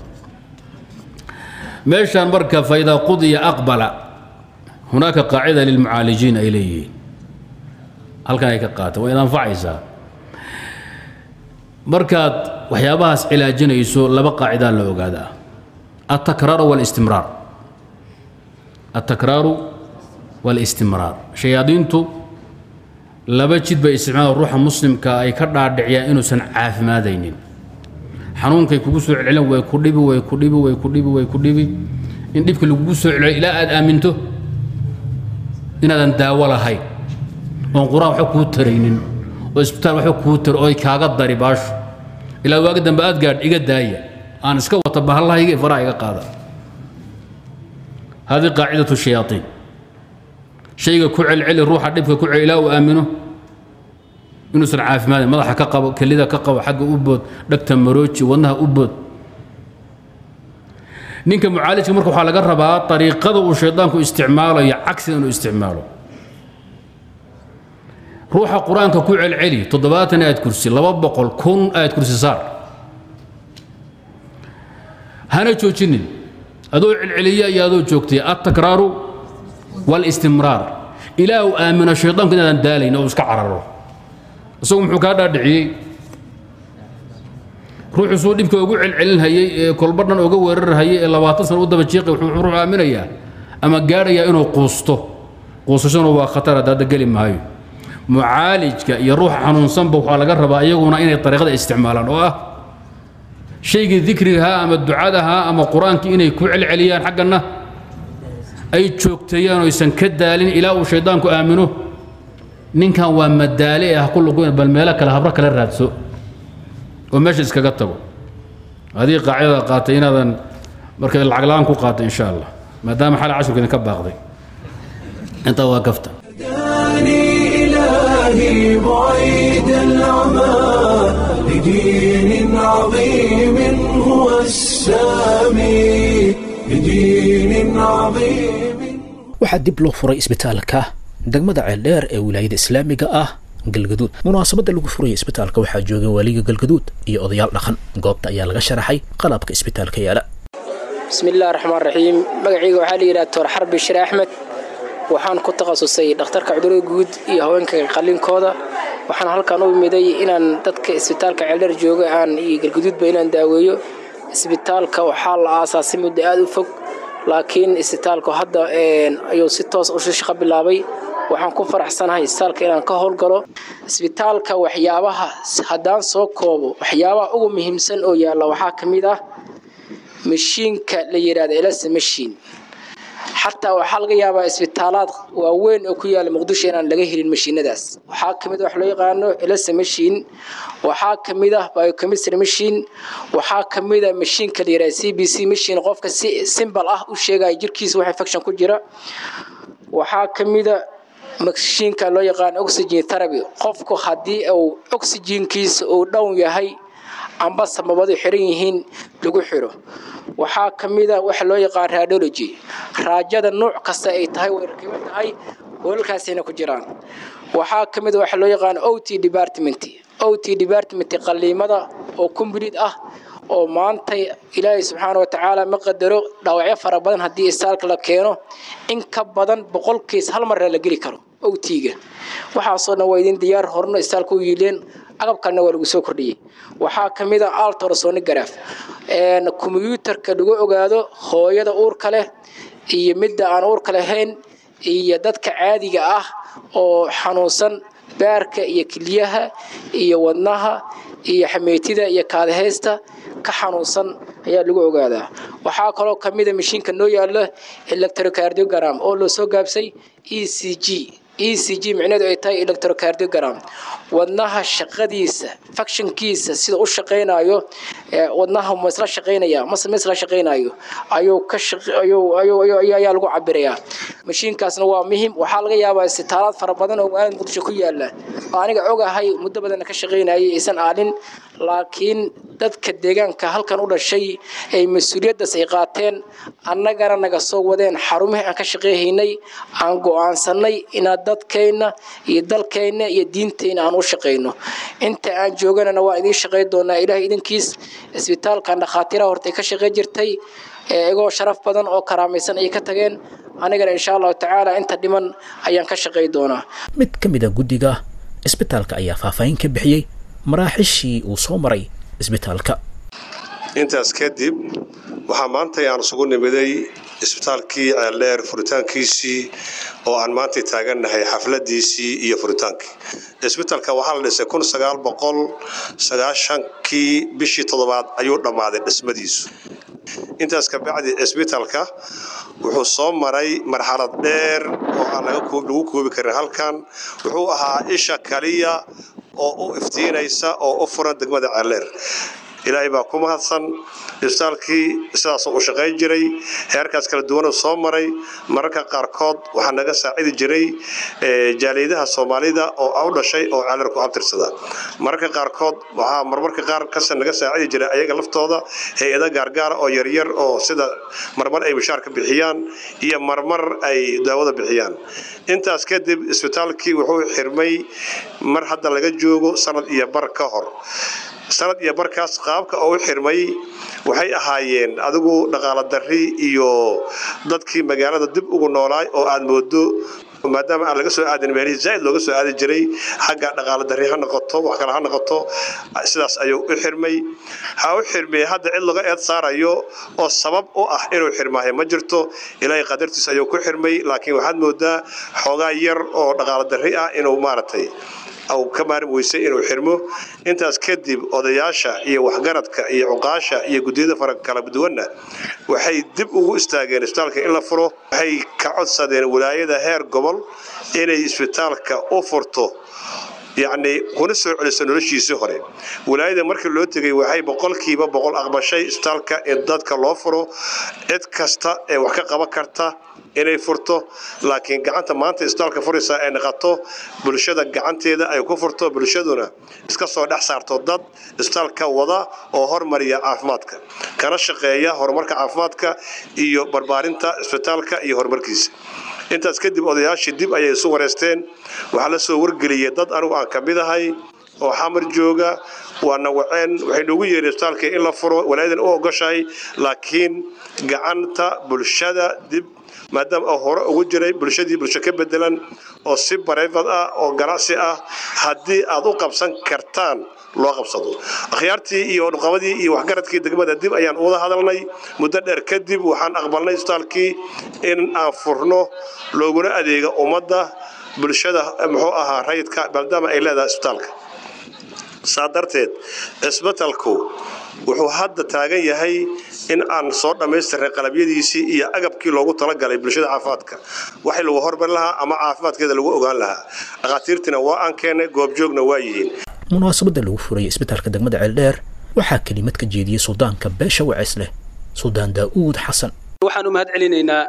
meeshaan marka faidaa qudiya aqbala hunaaka qaacida lilmucaalijiin ay leeyihiin halkan ay ka qaata waa id anfacaysaa markaad waxyaabahaas cilaajinayso laba qaacidaa la ogaadaa altakraaru walistimraar altakraaru walistimraar shayaadiintu laba jid bay isticmaalaan ruuxa muslimka ay ka dhaadhiciyaan inuusan caafimaadaynin xanuunkay kugu soo celcelin way ku dhibi way ku dhibi way ku dhibi way ku dhibi in dhibka lagugu soo celceliyo ilaa aad aaminto inaadan daawo lahayn oon qur-aan waxba kuu taraynin oo isbitaal waxba kuu tar oy kaaga dari baasho ilaa waaga dambe aad gaadh iga daaya aan iska wata bahallahayga faraha iga qaada hadi qaacidatu shayaaiin shayga ku celceli ruuxa dhibka ku celi ilaa uu aamino inuusan caafimaadin madaxa ka qabo kelida ka qabo xagga u bood dhagta marooji wadnaha u bood ninka mucaalijka marka waxaa laga rabaa ariiqada uu shaydaanku isticmaalayo cagsiga inuu isticmaalo ruuxa qur-aanka ku celceli toddobaatan aad kursi laba boqol kun aad kursi saar hana joojinin adoo celceliya iyo adoo joogtay altakraaru walistimraar ilaa uu aamino shaydaanku inaadan daalayn oo iska cararo isagu muxuu kaa dhaadhiciyey ruuxu suu dhibka ugu celcelinhayey ee kolba dhan uga weerarhayay ee labaatan sana u daba jiiqay wuxuu ruuxu aaminayaa ama gaadhayaa inuu quusto quusashana waa khatar hadda geli maayo mucaalijka iyo ruuxa xanuunsanba waxaa laga rabaa iyaguna inay ariiqada isticmaalaan oo ah shaygii dikrigahaa ama ducadahaa ama qur-aankii inay ku celceliyaan xaggana ay joogteeyaan oysan ka daalin ilaa uu shaydaanku aamino ninkan waa madaale ah ku luguyn bal meelo kale habro kale raadso oo meesha iskaga tago adii qaacidada qaatay inaadan marka lacag la-aan ku qaatay insha allah maadaama xal cashurka idinka baaqday intaa waa gafta هداني إلهي بعيد العمى لدين عظيم هو السامي لدين عظيم waxaa dib loo furay isbitaalka degmada ceeldheer ee wilaayada islaamiga ah galgaduud munaasabadda lagu furaya isbitaalka waxaa joogay waaliga galgaduud iyo odayaal dhaqan goobta ayaa laga sharaxay qalabka isbitaalka yaala bismillahi raxmaan raxiim magacayga waxaa la yidhaha doctor xarbi shire axmed waxaan ku takhasusay dhakhtarka cudurada guud iyo haweenka qallinkooda waxaan halkan u imiday inaan dadka isbitaalka ceeldheer jooga aan iyo galgaduudba inaan daaweeyo isbitaalka waxaa la aasaasay muddo aada u fog laakiin isbitaalku hadda ayuu si toos u shaqo bilaabay waxaan ku faraxsanahay isbitaalka inaan ka howlgalo isbitaalka waxyaabaha haddaan soo koobo waxyaabaha ugu muhiimsan oo yaalla waxaa ka mid ah mashiinka la yidhahdo elasa mashiin xataa waxaa laga yaabaa isbitaalaad waaweyn oo ku yaala muqdisho inaan laga helin mashiinadaas waxaa ka mid ah wax loo yaqaano elasa mashiin waxaa ka mid ah biochemistry mashiin waxaa ka mid ah mashiinka la yidhahdo c b c mashiin qofka si simbal ah u sheegaya jirkiisa wax infection ku jira waxaa ka mid a mashiinka loo yaqaano oxygen therapy qofku haddii uu oxygenkiisa uu dhown yahay amba samabadu xiran yihiin lagu xiro waxaa ka mid a waxa loo yaqaan radiology raajada nuuc kasta ay tahay way rakiban tahay hoolalkaasayna ku jiraan waxaa ka mid a waxa loo yaqaan o t department o t department qaliimada oo complete ah oo maanta ilaahay subxaana wa tacaala ma qadaro dhaawacyo fara badan haddii istaalka la keeno in ka badan boqolkiis hal marna la geli karo owtiga waxaasoo dhan waa idin diyaar horno istaalka u yiileen agabkalna waa lagu soo kordhiyey waxaa ka mid a altrasonograph kombyuutarka lagu ogaado hooyada uurka leh iyo midda aan uurka lahayn iyo dadka caadiga ah oo xanuunsan baarka iyo keliyaha iyo wadnaha iyo xameytida iyo kaadahaysta ka xanuunsan ayaa lagu ogaadaa waxaa kaloo ka mida mashiinka noo yaala electrocardiogram oo loo soo gaabsay e c g e c g micneheedu ay tahay electrocardiogram wadnaha shaqadiisa factionkiisa sida u shaqaynayo wadnaha ma isla shaqaynaya mase ma isla shaqaynayo ayuu ka ayaa lagu cabirayaa mashiinkaasna waa muhim waxaa laga yaabaa isbitaalaad fara badan oo magaalada muqdisho ku yaala oo aniga ogahay muddo badanna ka shaqaynayay aysan aalin laakiin dadka deegaanka halkan u dhashay ay mas-uuliyaddaas ay qaateen annagana naga soo wadeen xarumihii aan ka shaqeyhaynay aan go-aansanay inaad dadkayna iyo dalkayna iyo diintayna aan u shaqayno inta aan jooganana waa idiin shaqay doonaa ilaahay idinkiis isbitaalkan dhakhaatiiraha hortay ka shaqey jirtay igoo sharaf badan oo karaamaysan ayay ka tageen anigana insha allahu tacaala inta dhiman ayaan ka shaqay doonaa mid ka mid a guddiga isbitaalka ayaa faahfaahin ka bixiyey maraaxishii uu soo maray isbitaalka intaas kadib waxaa maantay aan isugu nimiday isbitaalkii ceeldheer furitaankiisii oo aan maantay taagannahay xafladiisii iyo furitaankii isbitaalka waxaa la dhisay kun sagaal boqol sagaashankii bishii toddobaad ayuu dhammaaday dhismadiisu intaas kabacdi isbitaalka wuxuu soo maray marxalad dheer oo aan lagu koobi karin halkan wuxuu ahaa isha kaliya oo u iftiinaysa oo u furan degmada ceeldheer ilaahay baa ku mahadsan isbitaalkii sidaasoo u shaqayn jiray heerkaas kala duwanuu soo maray mararka qaarkood waxaa naga saacidi jiray jaaliyadaha soomaalida oo u dhashay oo ceelar ku abtirsada mararka qaarkood waxaa marmarka qaar kase naga saacidi jiray ayaga laftooda hay-ada gaargaara oo yaryar oo sida marmar ay bishaar ka bixiyaan iyo marmar ay daawada bixiyaan intaas kadib isbitaalkii wuxuu xirmay mar hadda laga joogo sanad iyo bar ka hor sanad iyo barkaas qaabka oo u xirmay waxay ahaayeen adigu dhaqaalo darri iyo dadkii magaalada dib ugu noolaay oo aad moodo maadaama aan laga soo aadin meelihii zaaid looga soo aadi jiray xagga dhaqaalo darri ha noqoto wax kale ha noqoto sidaas ayuu u xirmay ha u xirmay hadda cid laga eed saarayo oo sabab u ah inuu xirmaayo ma jirto ilaahay qadartiis ayuu ku xirmay laakiin waxaad moodaa xoogaa yar oo dhaqaalo darri ah inuu maaragtay ka maarin weysay inuu xirmo intaas kadib odayaasha iyo waxgaradka iyo cuqaasha iyo guddiyada fara kala duwanna waxay dib ugu istaageen isbitaalka in la furo waxay ka codsadeen walaayada heer gobol inay isbitaalka u furto yacni kuna soo celiso noloshiisii hore walaayada markii loo tegay waxay boqolkiiba boqol aqbashay isbitaalka in dadka loo furo cid kasta ee wax ka qaban karta inay furto laakiin gacanta maanta isbitaalka furaysa ay naqato bulshada gacanteeda ay ku furto bulshaduna iska soo dhex saarto dad isbitaalka wada oo hormariya caafimaadka kana shaqeeya horumarka caafimaadka iyo barbaarinta isbitaalka iyo horumarkiisa intaas kadib odayaashii dib ayay isu wareysteen waxaa la soo wargeliyay dad anigu aan ka mid ahay oo xamar jooga waana waceen waxay noogu yeedheen isbitaalka in la furo walaayadan u ogoshahay laakiin gacanta bulshada dib maadaama oo hore ugu jiray bulshadii bulsho ka bedelan oo si bareefad ah oo ganacsi ah haddii aad u qabsan kartaan loo qabsado akhyaartii iyo nuqabadii iyo waxgaradkii degmada dib ayaan uwada hadalnay muddo dheer kadib waxaan aqbalnay isbitaalkii in aan furno looguna adeego ummadda bulshada muxuu ahaa rayidka maadaama ay leedahay isbitaalka saa darteed cisbitalku wuxuu hadda taagan yahay in aan soo dhammaystiray qalabyadiisii iyo agabkii loogu talagalay bulshada caafimaadka waxay lagu hormari lahaa ama caafimaadkeeda lagu ogaan lahaa dhakhaatiirtiina waa aan keennay goobjoogna waa yihiin munaasabadda lagu furayay isbitaalka degmada ceeldheer waxaa kelimad ka jeediyey suldaanka beesha waceys leh suldaan daa'uud xasan waxaan u mahad celinaynaa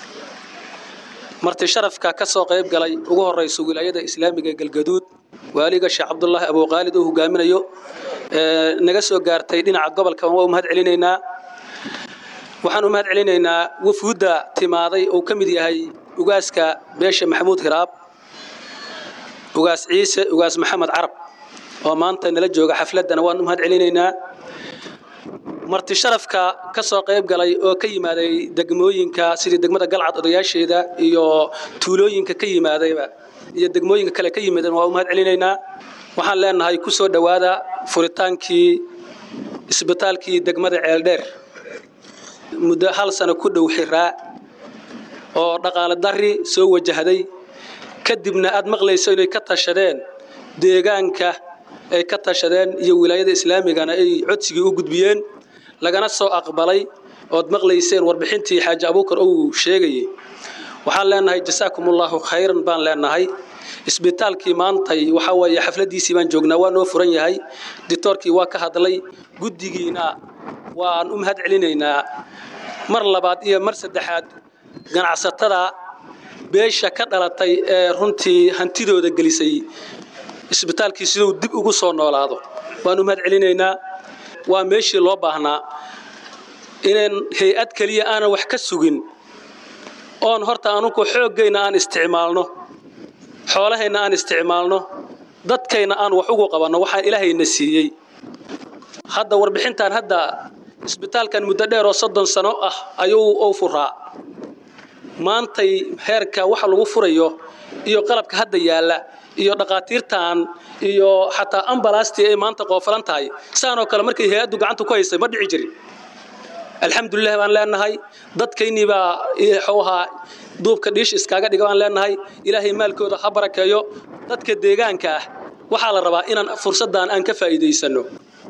marti sharafka ka soo qayb galay ugu horraysa wilaayada islaamiga ee galgaduud waaliga sheekh cabdulaahi abuuqaalid uu hogaaminayo naga soo gaartay dhinaca gobolka waa u mahad celinaynaa waxaan u mahad celinaynaa wafuudda timaaday uu ka mid yahay ugaaska beesha maxamuud hiraab ugaas ciise ugaas maxamed carab oo maanta nala jooga xafladdana waan u mahad celinaynaa marti sharafka ka soo qayb galay oo ka yimaaday degmooyinka sidii degmada galcad odayaasheeda iyo tuulooyinka ka yimaadayba iyo degmooyinka kale ka yimaadeen waa u mahad celinaynaa waxaan leenahay ku soo dhowaada furitaankii isbitaalkii degmada ceeldheer muddo hal sano ku dhow xiraa oo dhaqaale darri soo wajahday kadibna aad maqlayso inay ka tashadeen deegaanka ay ka tashadeen iyo wilaayada islaamigana ay codsigii u gudbiyeen lagana soo aqbalay ood maqlayseen warbixintii xaaji abuukar uu sheegayay waxaan leenahay jasaakumullahu khayran baan leenahay isbitaalkii maantay waxaa weeye xafladiisii baan joognaa waa noo furan yahay dictoorkii waa ka hadlay guddigiina waan u mahad celinaynaa mar labaad iyo mar saddexaad ganacsatada beesha ka dhalatay ee runtii hantidooda gelisay isbitaalkii siduu dib ugu soo noolaado waan u mahad celinaynaa waa meeshii loo baahnaa inaan hay-ad keliya aanan wax ka sugin oon horta anugu xooggayna aan isticmaalno xoolahayna aan isticmaalno dadkayna aan wax ugu qabanno waxaan ilaahayna siiyey hadda warbixintan hadda isbitaalkan muddo dheer oo soddon sano ah ayuu u furaa maantay heerka waxa lagu furayo iyo qalabka hadda yaalla iyo dhaqaatiirtan iyo xataa ambalastii ay maanta qoofalan tahay saanoo kale markay hay-addu gacanta ku haysay ma dhici jirin alxamdulilah baan leenahay dadkaynii baa wuxuu ahaa duubka dhiish iskaaga dhiga baan leenahay ilaahay maalkooda ha barakeeyo dadka deegaanka ah waxaa la rabaa inaan fursaddan aan ka faa'iidaysanno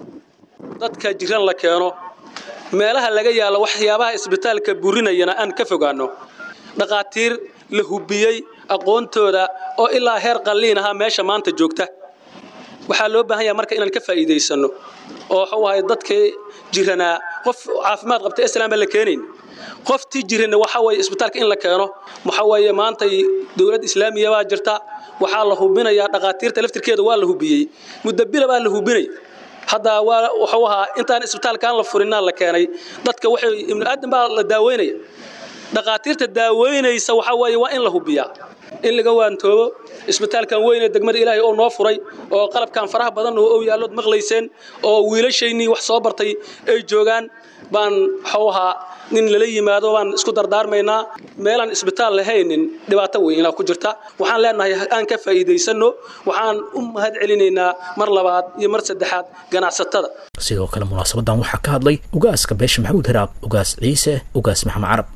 dadka jiran la keeno meelaha laga yaalo waxyaabaha isbitaalka burinayana aan ka fogaanno dhaqaatiir la hubiyey aqoontooda oo ilaa heer qalliin ahaa meesha maanta joogta waxaa loo baahan yaha marka inaan ka faa'iidaysanno oo waxuu ahay dadkii jiranaa qof caafimaad qabta islaan baan la keenayn qoftii jirana waxa weeye isbitaalka in la keeno waxa weeye maantay dowlad islaamiya baa jirta waxaa la hubinayaa dhaqaatiirta laftirkeeda waa la hubiyey muddo bila baa la hubinay hadda waa wuxuu ahaa intaan isbitaalkaan la furinaa la keenay dadka waxay ibnu aadan baa la daaweynaya dhaqaatiirta daaweynaysa waxaa weeye waa in la hubiyaa in laga waantoobo isbitaalkan weyne degmada ilaahay oo noo furay oo qalabkan faraha badan oo yaallood maqlayseen oo wiilashaynii wax soo bartay ay joogaan baan waxuu ahaa nin lala yimaado baan isku dardaarmaynaa meelaan isbitaal lahaynin dhibaato weynaa ku jirta waxaan leenahay aan ka faa'iidaysanno waxaan u mahad celinaynaa mar labaad iyo mar saddexaad ganacsatada sidoo kale munaasabadan waxaa ka hadlay ugaaska beesha maxamuud hiraab ugaas ciise ugaas maxamed carab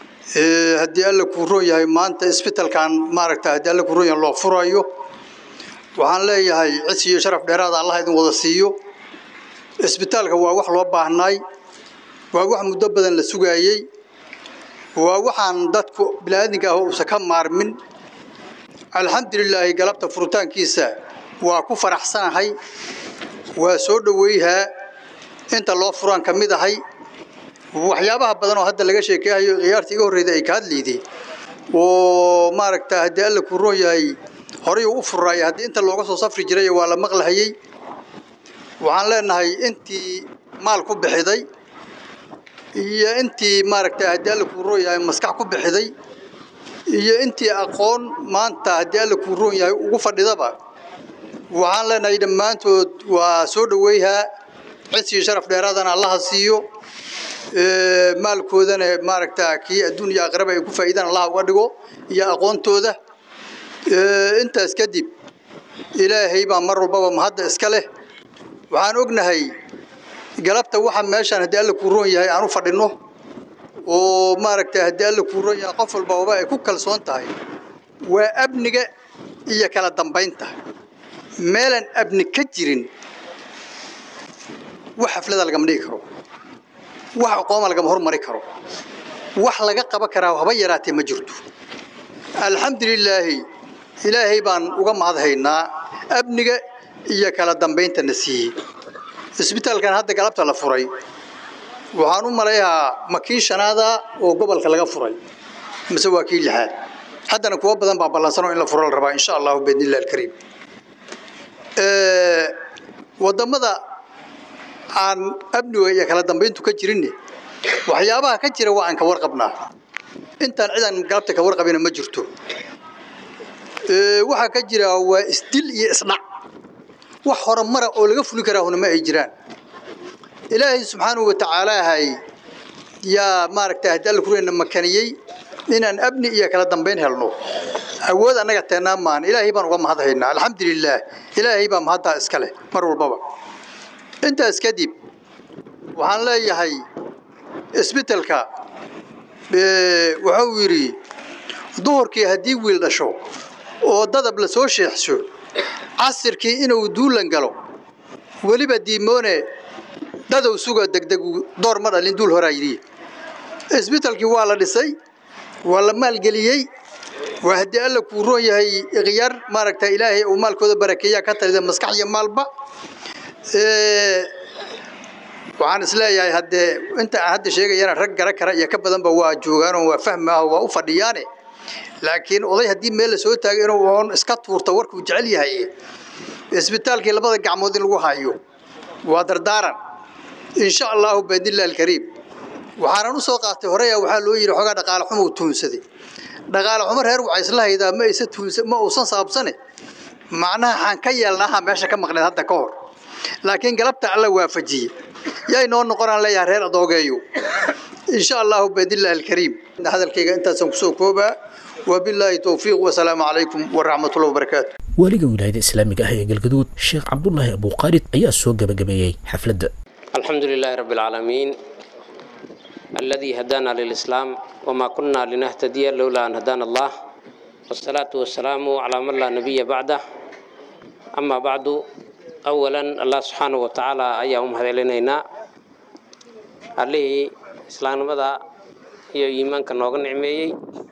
haddii alla kuu roon yahay maanta isbitaalkan maaragta haddii alla kuu roon yahay loo furayo waxaan leeyahay cis iyo sharaf dheeraada allah idin wada siiyo isbitaalka waa wax loo baahnaay waa wax muddo badan la sugaayey waa waxaan dadku bini'aadinka ah uusan ka maarmin alxamdulilaahi galabta furitaankiisa waa ku faraxsanahay waa soo dhoweyhaa inta loo furaan ka mid ahay waxyaabaha badan oo hadda laga sheekeehayo khiyaartii iga horreyda ay ka hadlayday oo maaragta haddii alla kuu roon yahay horay uu u furaaya haddii inta looga soo safri jiray waa la maqlahayey waxaan leenahay intii maal ku bixiday iyo intii maaragta haddii alla kuu roon yahay maskax ku bixiday iyo intii aqoon maanta haddii alla kuu roon yahay ugu fadhidaba waxaan leenahay dhammaantood waa soo dhoweyhaa cis iyo sharaf dheeraadana allaha siiyo maalkoodana maaragta kii adduun iyo aqraba ay ku faa'iidaan allah uga dhigo iyo aqoontooda intaas kadib ilaahay baa mar walbaba mahadda iska leh waxaan ognahay galabta waxa meeshaan haddii alla kuu roon yahay aan u fadhinno oo maaragta haddii alla kuu roon yahay qof walbaba ay ku kalsoon tahay waa amniga iyo kala dambaynta meelaan abni ka jirin wax xaflada lagama dhigi karo wax aqooma lagama hormari karo wax laga qaban karaa haba yaraatee ma jirto alxamdulilaahi ilaahay baan uga mahadhaynaa amniga iyo kala dambayntana siiyey isbitaalkan hadda galabta la furay waxaan u malayahaa ma kii shanaada oo gobolka laga furay mise waa kii lixaad haddana kuwa badan baa ballansanoo in la furo la rabaa insha allahu biidnillahi alkariim wadamada aan amniga iyo kala dambayntu ka jirinne waxyaabaha ka jira waa aan ka warqabnaa intaan cidan galabta ka warqabina ma jirto waxaa ka jira waa isdil iyo isdhac wax horumara oo laga fuli karaahuna ma ay jiraan ilaahay subxaanahu wa tacaalaahay yaa maaragta haddii alla kureyna makaniyey inaan amni iyo kala dambayn helno awood annaga teennaa maan ilaahay baan uga mahadhaynaa alxamdulilaah ilaahay baa mahaddaa iska leh mar walbaba intaas kadib waxaan leeyahay isbitelka wuxuu yidhi duhurkii haddii wiil dhasho oo dadab la soo sheexsho casirkii inuu duulan galo weliba diimoone dadow suga degdegu door ma dhalin duul horaa yidhi isbitelkii waa la dhisay waa la maalgeliyey waa haddii alla kuu roon yahay ikhyaar maaragta ilaahay uu maalkooda barakeeyaa ka talida maskax iyo maalba waxaan isleeyahay haddee inta aan hadda sheegayana rag gara kara iyo ka badanba waa joogaanoo waa fahmaaho waa u fadhiyaane laakiin oday haddii meel la soo taago inuu oon iska tuurto warkuu jecel yahay isbitaalkii labada gacmood in lagu hayo waa dardaaran insha allahu baidnillahi alkariim waxaanan u soo qaatay horeya waxaa loo yidhi xoogaa dhaqaale xumo tuunsaday dhaqaale xumo reer waxay isla haydaa ma aysa tuunsa ma uusan saabsane macnaha xaan ka yeelnaaha meesha ka maqneed hadda ka hor laakiin galabta alla waafajiyey yay noo noqonaan leeyahay reer adoogeeyo insha allahu baidnillahi alkariim hadalkayga intaasaan kusoo koobaa wabilaahi towfiiq wasalaamu calaykum waraxmatullahi wabarakaatu waaliga wilaayada islaamiga ah ee galgaduud sheekh cabdulaahi abuuqaalid ayaa soo gebagabeeyey xafladda الحمد لله رب العالمين الذي هدانا للإسلام وما كنا لنهتدي لولا أن هدانا الله والصلاة والسلام على من لا نبي بعده أما بعد أولا الله سبحانه وتعالى أيهم هذا لنا عليه إسلام ماذا iyo iimaanka nooga nicmeeyey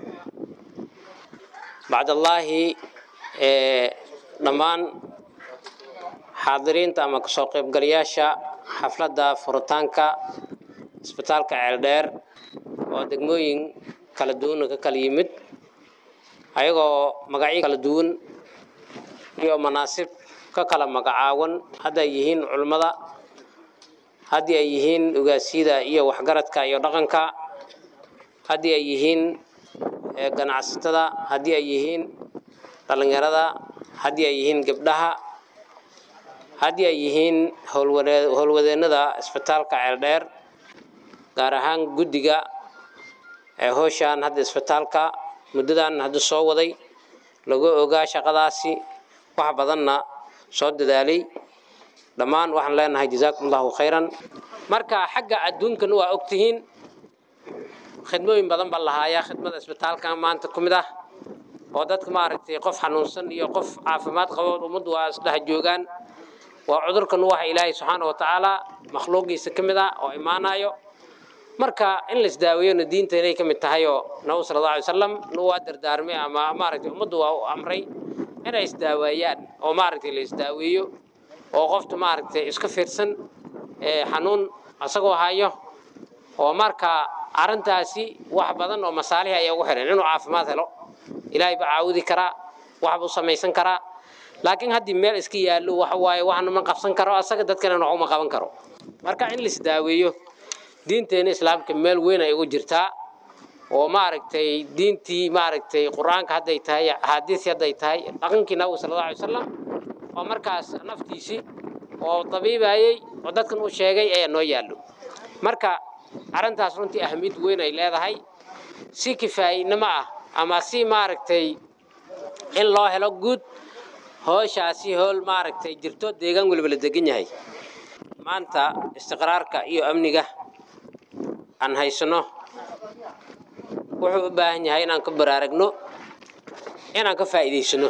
bacdallaahi dhammaan xaadiriinta ama kasoo qaybgalayaasha xafladda furitaanka isbitaalka ceeldheer oo degmooyin kala duwan ka kala yimid ayagoo magacyo kala duwan iyo manaasib ka kala magacaawan hadda ay yihiin culummada haddii ay yihiin ogaasyada iyo waxgaradka iyo dhaqanka haddii ay yihiin ganacsatada haddii ay yihiin dhallinyarada haddii ay yihiin gabdhaha haddii ay yihiin howlwadeennada isbitaalka ceeldheer gaar ahaan guddiga ee howshaan hadda isbitaalka muddadan hadda soo waday lagu ogaa shaqadaasi wax badanna soo dadaalay dhammaan waxaan leenahay jazaakum allahu khayran marka xagga adduunkan waa ogtihiin khidmooyin badan baa lahaayaa khidmada isbitaalkan maanta ku mid ah oo dadka maaragtay qof xanuunsan iyo qof caafimaad qabo ummaddu waa isdhex joogaan waa cudurkan waxa ilaahay subxaana wa tacaala makhluuqiisa ka mid ah oo imaanayo marka in la isdaaweyona diinta inay ka mid tahay oo nabigu sala allahu alay wasalam nu waa dardaarmay ama maaragtay ummaddu waa u amray inay isdaaweeyaan oo maaragtay la isdaaweeyo oo qofta maaragtay iska fiirsan xanuun asagoo hayo oo marka arrintaasi wax badan oo masaalih ayaa ugu xiran inuu caafimaad helo ilaahay baa caawudi karaa waxbuu samaysan karaa laakiin haddii meel iska yaallo waxa waaye waxna ma qabsan karo asaga dadkana wax uma qaban karo marka in lais daaweeyo diinteena islaamka meel weyn ay ugu jirtaa oo maaragtay diintii maaragtay qur-aanka hadday tahay axaadiis hadday tahay dhaqankii nabiga sala allahu alay wasalam oo markaas naftiisii oo dabiibayey oo dadkan uu sheegay ayaa noo yaallo marka arrintaas runtii ahmiyad weyn ay leedahay si kifaayinimo ah ama si maaragtay in loo helo guud hooshaasi hool maaragtay jirto deegaan weliba la degan yahay maanta istiqraarka iyo amniga aan haysano wuxuu u baahan yahay inaan ka baraaragno inaan ka faa'iidaysano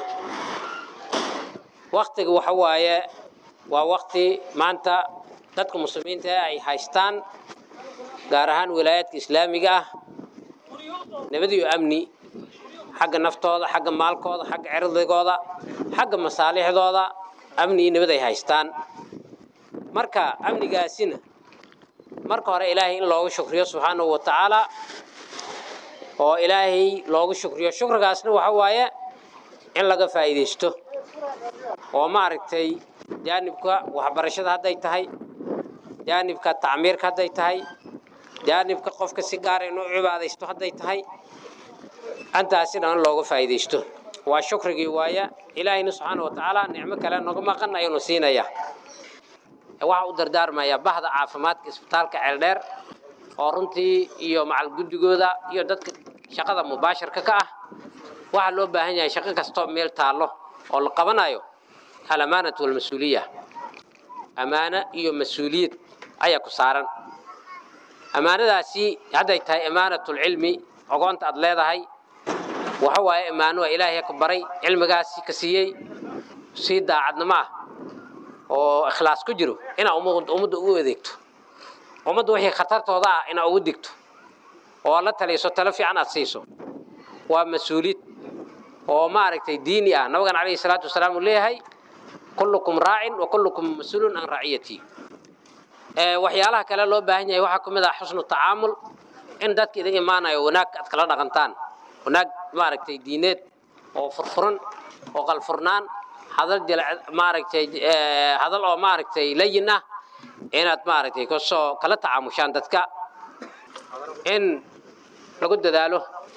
waktiga waxa waaye waa wakti maanta dadka muslimiinta ah ay haystaan gaar ahaan wilaayaadka islaamiga ah nabad iyo amni xagga naftooda xagga maalkooda xagga cirdigooda xagga masaalixdooda amni iyo nabad ay haystaan marka amnigaasina marka hore ilaahay in loogu shukriyo subxaanahu wa tacaala oo ilaahay loogu shukriyo shukrigaasna waxa waaye in laga faa'iidaysto oo maaragtay jaanibka waxbarashada hadday tahay jaanibka tacmiirka hadday tahay jaanibka qofka si gaara inuu cibaadaysto hadday tahay antaasina in looga faa'iidaysto waa shukrigii waaya ilaahayna subxaana wa tacaala nicmo kale noga maqan ayuunu siinaya waxaa u dardaarmayaa bahda caafimaadka isbitaalka ceeldheer oo runtii iyo macal guddigooda iyo dadka shaqada mubaashirka ka ah waxaa loo baahan yahay shaqo kastoo meel taallo oo la qabanayo alamaanatu walmas-uuliya ammaano iyo mas-uuliyad ayaa ku saaran ammaanadaasi hadday tahay ammaanatulcilmi ogoonta aad leedahay waxa waaye ammaano waa ilaahay ka baray cilmigaasi ka siiyey sii daacadnimo ah oo ikhlaas ku jiro inaa ummadda ugu adeegto ummadda wixii khatartooda ah inaa ugu digto oo la taliso talo fiican aad siiso waa mas-uuliyad oo maaragtay diini ah nabigan calayhi salaatu wasalaam uu leeyahay kullukum raacin wa kullukum mas-uulun can raciyatii waxyaalaha kale loo baahan yahay waxaa ka mid ah xusnu tacaamul in dadka idin imaanayo wanaag aad kala dhaqantaan wanaag maaragtay diineed oo furfuran oo qalfurnaan hadal jil maaragtay hadal oo maaragtay layin ah inaad maaragtay kasoo kala tacaamushaan dadka in lagu dadaalo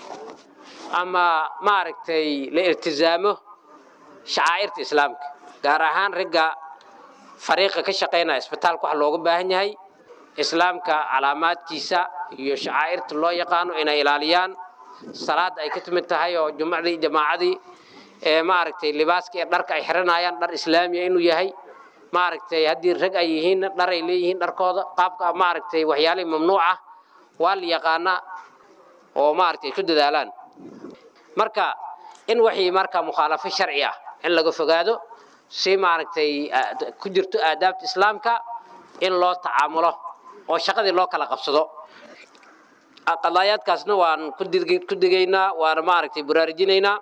ama maaragtay la iltizaamo shacaa'irta islaamka gaar ahaan ragga fariiqa ka shaqaynaya isbitaalka waxa looga baahan yahay islaamka calaamaadkiisa iyo shacaa'irta loo yaqaano inay ilaaliyaan salaad ay ka timid tahay oo jumacdii jamaacadii ee maaragtay libaaska ee dharka ay xiranayaan dhar islaamiya inuu yahay maaragtay haddii rag ay yihiin dhar ay leeyihiin dharkooda qaabka maaragtay waxyaalihii mamnuuc ah waa la yaqaanaa oo maaragtay ku dadaalaan marka in wixii marka mukhaalafo sharci ah in laga fogaado si maaragtay ku jirto aadaabta islaamka in loo tacaamulo oo shaqadii loo kala qabsado qadaayaadkaasna waan ku digaynaa waana maaragtay baraarujinaynaa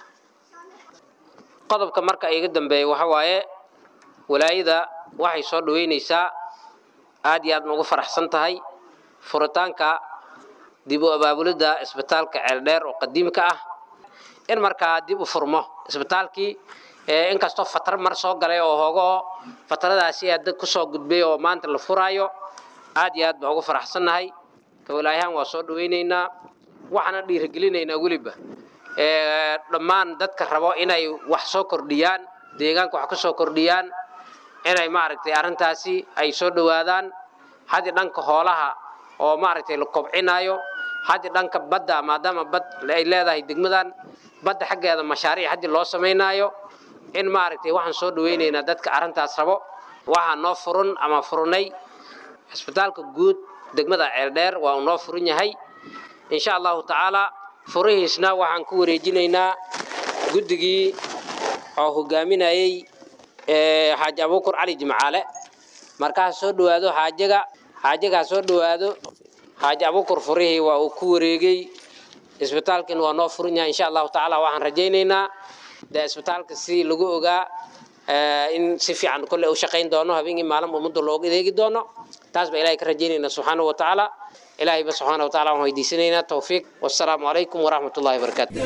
qodobka marka iga dambeeya waxa waaye walaayada waxay soo dhaweynaysaa aad iyo aad ugu faraxsan tahay furitaanka dib u abaabulidda isbitaalka ceeldheer oo qadiimka ah in markaa dib u furmo isbitaalkii inkastoo fatar mar soo galay oo hoogoo fataradaasi aad kusoo gudbay oo maanta la furaayo aad iyo aad baa ugu faraxsannahay kawalaayahaan waa soo dhawaynaynaa waxaana dhiirigelinaynaa weliba dhammaan dadka rabo inay wax soo kordhiyaan deegaanka wax ku soo kordhiyaan inay maaragtay arrintaasi ay soo dhowaadaan haddii dhanka hoolaha oo maaragtay la kobcinayo haddii dhanka badda maadaama bad ay leedahay degmadan badda xaggeeda mashaariic haddii loo samaynaayo in maaragtay waxaan soo dhawaynaynaa dadka arrintaas rabo waxaa noo furun ama furnay cisbitaalka guud degmada ceeldheer waa uu noo furan yahay insha allahu tacaalaa furihiisna waxaan ku wareejinaynaa guddigii oo hogaaminayey xaaji abuukur cali jimcaale markaa soo dhowaado xaajaga xaajagaa soo dhowaado xaaji abuukur furihii waa uu ku wareegay isbitaalkiina waa noo furan yahay insha allahu tacaala waxaan rajaynaynaa dee isbitaalka si lagu ogaa in si fiican kolle u shaqayn doono habeenkii maalin ummadda looga adeegi doono taas baa ilahay ka rajaynaynaa subxaanahu wa tacaala إلهي بس سبحانه وتعالى وهو يديسنا توفيق والسلام عليكم ورحمة الله وبركاته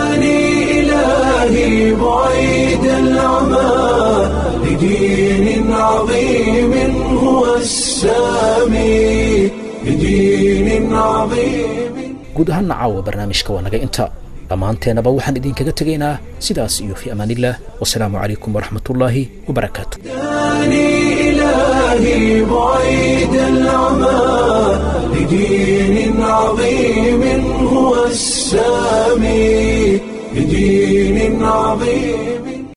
إلهي بعيد العمى لدين عظيم هو السامي لدين عظيم guud ahaanna caawa barnaamijka waa naga inta dhammaanteennaba waxaan idinkaga tegaynaa sidaas iyo fi amaanillaah wasalaamu calaykum waraxmatullaahi wabarakaatu إلهي بعيد العمى لدين عظيم هو السامي لدين عظيم